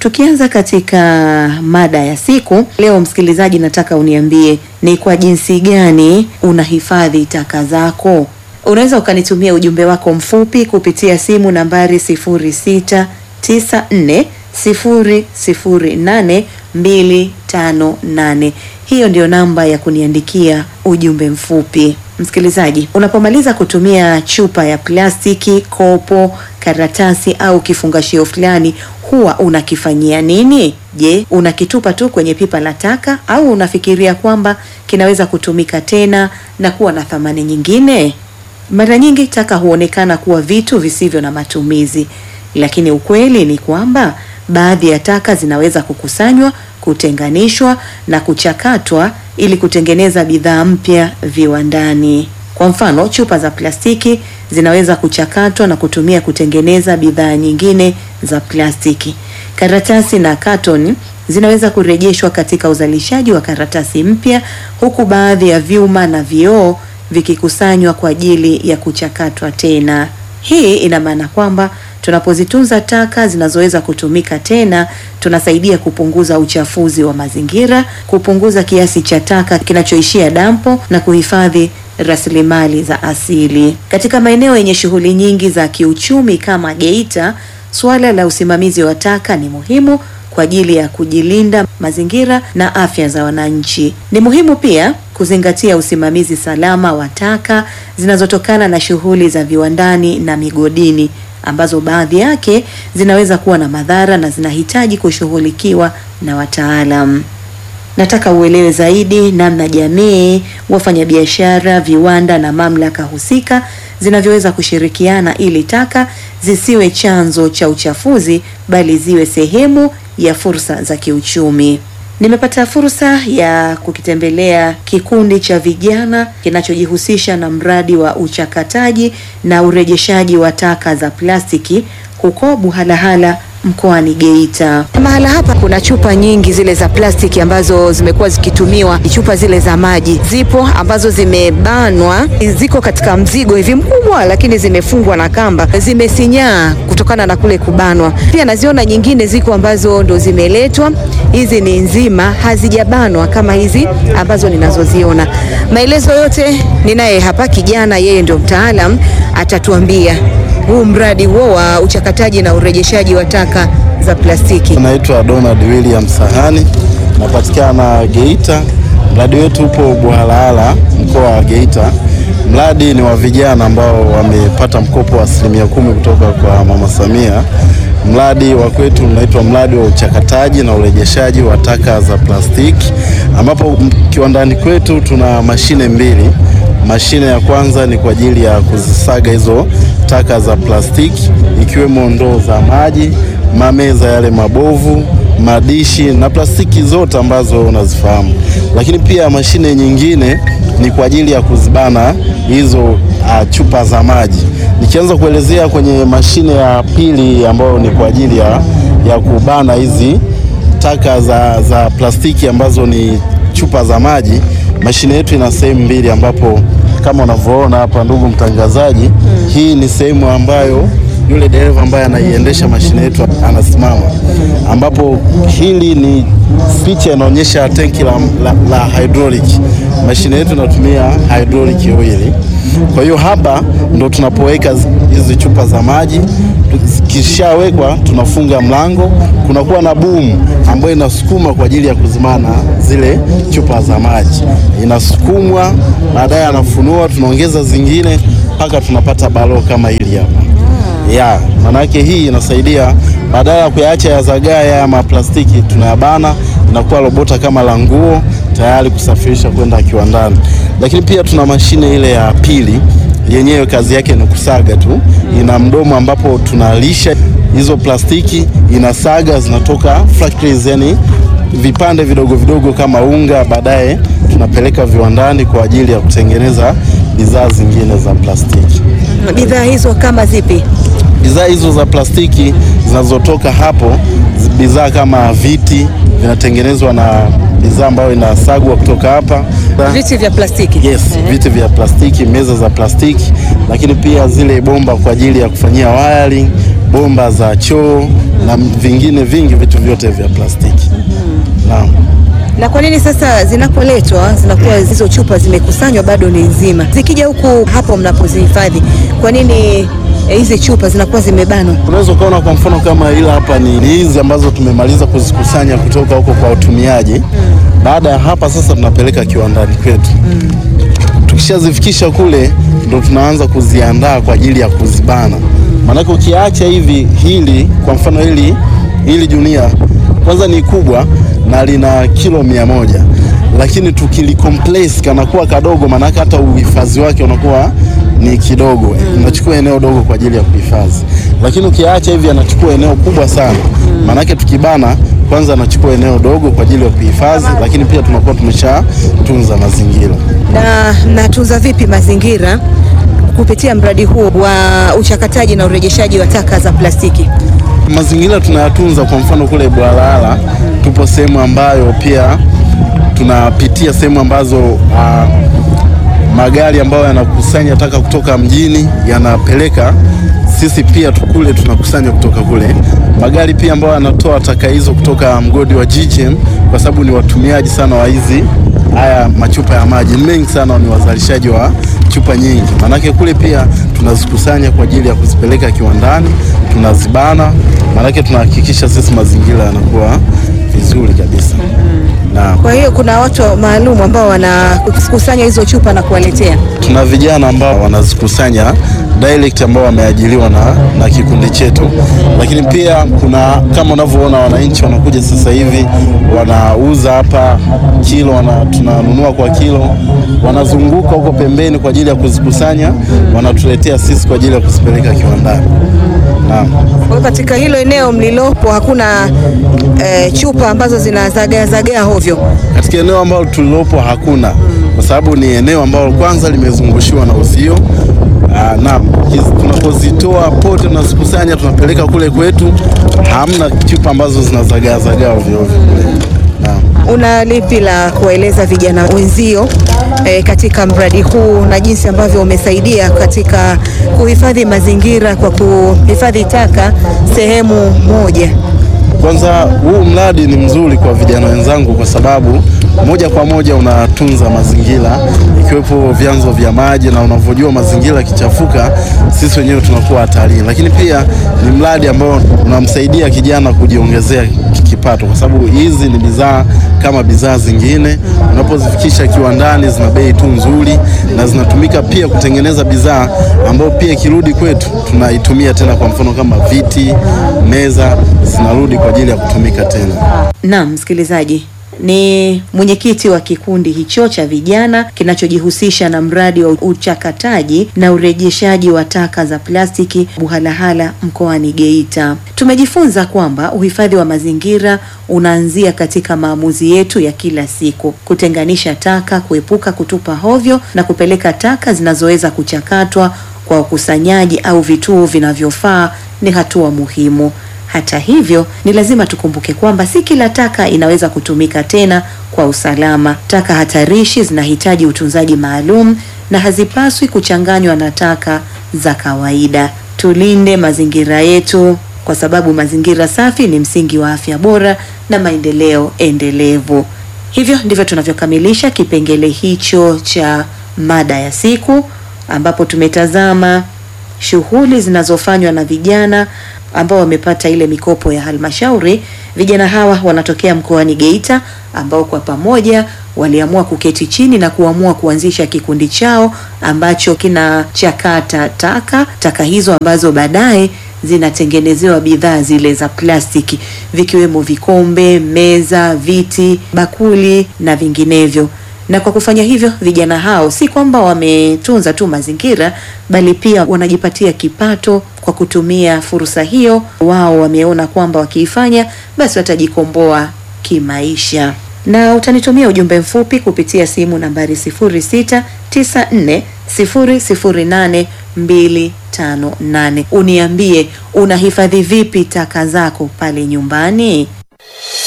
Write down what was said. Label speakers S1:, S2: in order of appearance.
S1: Tukianza katika mada ya siku leo, msikilizaji, nataka uniambie ni kwa jinsi gani unahifadhi taka zako. Unaweza ukanitumia ujumbe wako mfupi kupitia simu nambari 0694008258. Hiyo ndio namba ya kuniandikia ujumbe mfupi. Msikilizaji, unapomaliza kutumia chupa ya plastiki, kopo, karatasi au kifungashio fulani, huwa unakifanyia nini? Je, unakitupa tu kwenye pipa la taka au unafikiria kwamba kinaweza kutumika tena na kuwa na thamani nyingine? Mara nyingi taka huonekana kuwa vitu visivyo na matumizi, lakini ukweli ni kwamba baadhi ya taka zinaweza kukusanywa, kutenganishwa na kuchakatwa ili kutengeneza bidhaa mpya viwandani. Kwa mfano, chupa za plastiki zinaweza kuchakatwa na kutumia kutengeneza bidhaa nyingine za plastiki. Karatasi na katoni zinaweza kurejeshwa katika uzalishaji wa karatasi mpya, huku baadhi ya vyuma na vioo vikikusanywa kwa ajili ya kuchakatwa tena. Hii ina maana kwamba tunapozitunza taka zinazoweza kutumika tena, tunasaidia kupunguza uchafuzi wa mazingira, kupunguza kiasi cha taka kinachoishia dampo na kuhifadhi rasilimali za asili. Katika maeneo yenye shughuli nyingi za kiuchumi kama Geita, suala la usimamizi wa taka ni muhimu kwa ajili ya kujilinda mazingira na afya za wananchi. Ni muhimu pia kuzingatia usimamizi salama wa taka zinazotokana na shughuli za viwandani na migodini ambazo baadhi yake zinaweza kuwa na madhara na zinahitaji kushughulikiwa na wataalam. Nataka uelewe zaidi namna jamii, wafanyabiashara, viwanda na mamlaka husika zinavyoweza kushirikiana ili taka zisiwe chanzo cha uchafuzi bali ziwe sehemu ya fursa za kiuchumi. Nimepata fursa ya kukitembelea kikundi cha vijana kinachojihusisha na mradi wa uchakataji na urejeshaji wa taka za plastiki huko Buhalahala mkoani Geita. Mahala hapa kuna chupa nyingi zile za plastiki ambazo zimekuwa zikitumiwa, chupa zile za maji zipo ambazo zimebanwa, ziko katika mzigo hivi mkubwa, lakini zimefungwa na kamba, zimesinyaa kutokana na kule kubanwa. Pia naziona nyingine ziko ambazo ndo zimeletwa, hizi ni nzima, hazijabanwa kama hizi ambazo ninazoziona. Maelezo yote ninaye hapa kijana, yeye ndio mtaalam, atatuambia huu mradi huo wa uchakataji na urejeshaji wa taka za plastiki.
S2: Naitwa Donald William Sahani, napatikana Geita. Mradi wetu upo Buhalahala, mkoa wa Geita. Mradi ni wa vijana ambao wamepata mkopo wa asilimia kumi kutoka kwa Mama Samia. Mradi wa kwetu unaitwa mradi wa uchakataji na urejeshaji wa taka za plastiki, ambapo kiwandani kwetu tuna mashine mbili. Mashine ya kwanza ni kwa ajili ya kuzisaga hizo taka za plastiki ikiwemo ndoo za maji, mameza yale mabovu, madishi na plastiki zote ambazo unazifahamu. Lakini pia mashine nyingine ni kwa ajili ya kuzibana hizo uh, chupa za maji. Nikianza kuelezea kwenye mashine ya pili ambayo ni kwa ajili ya, ya kubana hizi taka za, za plastiki ambazo ni chupa za maji. Mashine yetu ina sehemu mbili ambapo kama unavyoona hapa, ndugu mtangazaji, hmm. Hii ni sehemu ambayo yule dereva ambaye anaiendesha mashine yetu anasimama, ambapo hili ni picha inaonyesha tenki la, la, la hydraulic. Mashine yetu inatumia hydraulic oil. Kwa hiyo hapa ndo tunapoweka hizi chupa za maji, kishawekwa tunafunga mlango, kunakuwa na boom ambayo inasukuma kwa ajili ya kuzimana zile chupa za maji, inasukumwa, baadaye anafunua, tunaongeza zingine mpaka tunapata balo kama hili hapa ya manake, hii inasaidia badala ya kuyaacha yazagae ama plastiki, tunayabana inakuwa robota kama la nguo tayari kusafirisha kwenda kiwandani. Lakini pia tuna mashine ile ya pili, yenyewe kazi yake ni kusaga tu, ina mdomo ambapo tunalisha hizo plastiki, inasaga zinatoka factories, yani vipande vidogo vidogo kama unga, baadaye tunapeleka viwandani kwa ajili ya kutengeneza bidhaa zingine za plastiki.
S1: Bidhaa hizo kama zipi?
S2: Bidhaa hizo za plastiki zinazotoka hapo, bidhaa kama viti vinatengenezwa na bidhaa ambayo inasagwa kutoka hapa.
S1: Viti vya plastiki.
S2: Yes, viti vya plastiki, meza za plastiki, lakini pia zile bomba kwa ajili ya kufanyia wiring, bomba za choo na vingine vingi, vitu vyote vya plastiki. Naam.
S1: Na kwa nini sasa zinapoletwa zinakuwa hizo chupa zimekusanywa bado ni nzima, zikija huku hapo mnapozihifadhi, kwa nini eh, hizi chupa zinakuwa zimebanwa?
S2: Unaweza ukaona kwa mfano kama ila hapa ni ni hizi ambazo tumemaliza kuzikusanya kutoka huko kwa watumiaji. Baada ya hapa sasa tunapeleka kiwandani kwetu. Tukishazifikisha kule ndo tunaanza kuziandaa kwa ajili ya kuzibana. Maanake ukiacha hivi, hili kwa mfano hili hili junia kwanza ni kubwa na lina kilo mia moja lakini tukilicompress kanakuwa kadogo, maanake hata uhifadhi wake unakuwa ni kidogo, unachukua eneo dogo kwa ajili ya kuhifadhi. Lakini ukiacha hivi anachukua eneo kubwa sana, maanake tukibana kwanza anachukua eneo dogo kwa ajili ya kuhifadhi, lakini pia tunakuwa tumeshatunza mazingira.
S1: Na mnatunza vipi mazingira kupitia mradi huu wa uchakataji na urejeshaji wa taka za plastiki?
S2: Mazingira tunayatunza. Kwa mfano kule Bwalala tupo sehemu ambayo pia tunapitia sehemu ambazo ah, magari ambayo yanakusanya taka kutoka mjini yanapeleka, sisi pia tukule tunakusanya kutoka kule. Magari pia ambayo yanatoa taka hizo kutoka mgodi wa GGM, kwa sababu ni watumiaji sana wa hizi haya machupa ya maji, ni mengi sana, ni wazalishaji wa chupa nyingi, manake kule pia tunazikusanya kwa ajili ya kuzipeleka kiwandani, tunazibana, manake tunahakikisha sisi mazingira yanakuwa vizuri kabisa na
S1: Kwa hiyo kuna watu maalum ambao wanakusanya hizo chupa na kuwaletea.
S2: tuna vijana ambao wanazikusanya direct ambao wameajiriwa na, na kikundi chetu, lakini pia kuna kama unavyoona wananchi wanakuja sasa hivi wanauza hapa kilo, wana, tunanunua kwa kilo, wanazunguka huko pembeni kwa ajili ya kuzikusanya, wanatuletea sisi kwa ajili ya kuzipeleka kiwandani. Naam.
S1: Kwa hiyo katika hilo eneo mlilopo hakuna eh, chupa ambazo zinazagaa zagaa hovyo.
S2: Katika eneo ambalo tulilopo hakuna, kwa sababu ni eneo ambalo kwanza limezungushiwa na uzio. Aa, naam, hizi tunapozitoa pote tunazikusanya tunapeleka kule kwetu, hamna chupa ambazo zinazagaa zagaa ovyo ovyo kule. Naam.
S1: Una lipi la kuwaeleza vijana wenzio eh, katika mradi huu na jinsi ambavyo umesaidia katika kuhifadhi mazingira kwa kuhifadhi taka sehemu moja?
S2: Kwanza huu mradi ni mzuri kwa vijana wenzangu kwa sababu moja kwa moja unatunza mazingira ikiwepo vyanzo vya maji, na unavyojua mazingira yakichafuka, sisi wenyewe tunakuwa hatarini. Lakini pia ni mradi ambao unamsaidia kijana kujiongezea kipato, kwa sababu hizi ni bidhaa kama bidhaa zingine, unapozifikisha kiwandani zina bei tu nzuri, na zinatumika pia kutengeneza bidhaa ambayo pia ikirudi kwetu tunaitumia tena, kwa mfano kama viti, meza zinarudi kwa ajili ya kutumika tena.
S1: Naam, msikilizaji, ni mwenyekiti wa kikundi hicho cha vijana kinachojihusisha na mradi wa uchakataji na urejeshaji wa taka za plastiki Buhalahala mkoani Geita. Tumejifunza kwamba uhifadhi wa mazingira unaanzia katika maamuzi yetu ya kila siku: kutenganisha taka, kuepuka kutupa hovyo na kupeleka taka zinazoweza kuchakatwa kwa ukusanyaji au vituo vinavyofaa ni hatua muhimu. Hata hivyo, ni lazima tukumbuke kwamba si kila taka inaweza kutumika tena kwa usalama. Taka hatarishi zinahitaji utunzaji maalum na hazipaswi kuchanganywa na taka za kawaida. Tulinde mazingira yetu kwa sababu mazingira safi ni msingi wa afya bora na maendeleo endelevu. Hivyo ndivyo tunavyokamilisha kipengele hicho cha mada ya siku ambapo tumetazama shughuli zinazofanywa na vijana ambao wamepata ile mikopo ya halmashauri. Vijana hawa wanatokea mkoani Geita ambao kwa pamoja waliamua kuketi chini na kuamua kuanzisha kikundi chao ambacho kinachakata taka taka hizo ambazo baadaye zinatengenezewa bidhaa zile za plastiki vikiwemo vikombe, meza, viti, bakuli na vinginevyo. Na kwa kufanya hivyo, vijana hao si kwamba wametunza tu mazingira, bali pia wanajipatia kipato kwa kutumia fursa hiyo. Wao wameona kwamba wakiifanya basi watajikomboa kimaisha. Na utanitumia ujumbe mfupi kupitia simu nambari 0694008258 uniambie unahifadhi vipi taka zako pale nyumbani.